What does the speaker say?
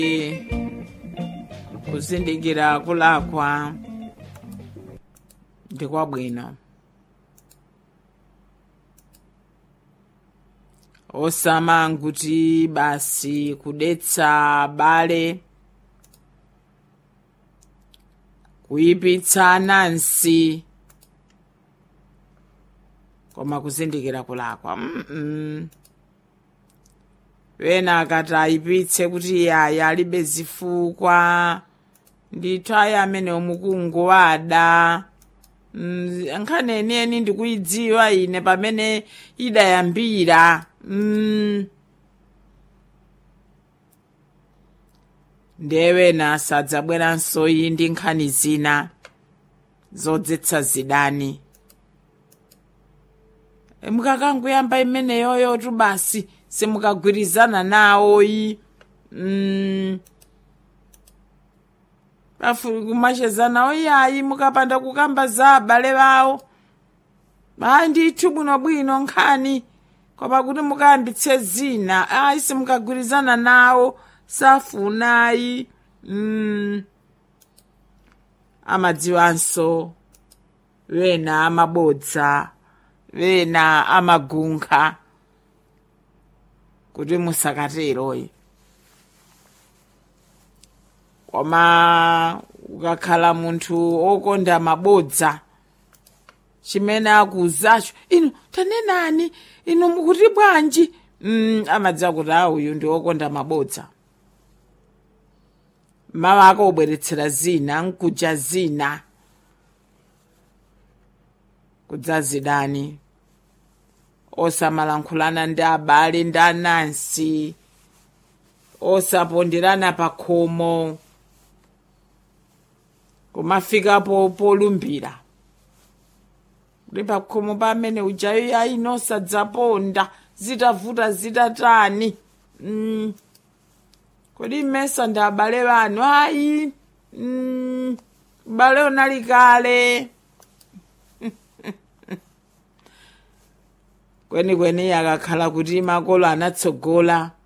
kuzindikira kulakwa ndi kwabwino osamanga kuti basi kudetsa bale kuyipitsa anansi koma kuzindikira kulakwa mm -mm. wena akati ayipitse kuti yaya alibe zifukwa ndithu ayi amene omukungu wada mm, nkhani enieni ndikuyidziwa ine pamene idayambira mm. ndewena sadzabweranso iyi ndi nkhani zina zodzetsa zidani mukakanguyamba imeneyoyo tu basi simukagwirizana nawoyi mm. kumachezana oyayi mukapanda kukamba za abale bawo ayi ndithu bwinobwino nkhani koma kuti mukayambitse zina ayi simukagwirizana nawo safunayi mm. amadziwanso wena amabodza wena amagunkha kuti musakateroyi koma ukakhala munthu okonda mabodza chimene akuzacho inu tanenani inu mukuti bwanji mm, amadziwa kuti a uyu ndi okonda mabodza mawa akobweretsera zina nkuja zina kudzazidani osamalankhulana ndi abale ndi anansi osaponderana pa khomo kumafikapo polumbira kuti pa khomo pamene ujayo yayi nosadzaponda zitavuta zitatani mm. kodi mmesa ndi abale banu ayi mm. bale unali kale kwenikweni akakhala kuti makolo anatsogola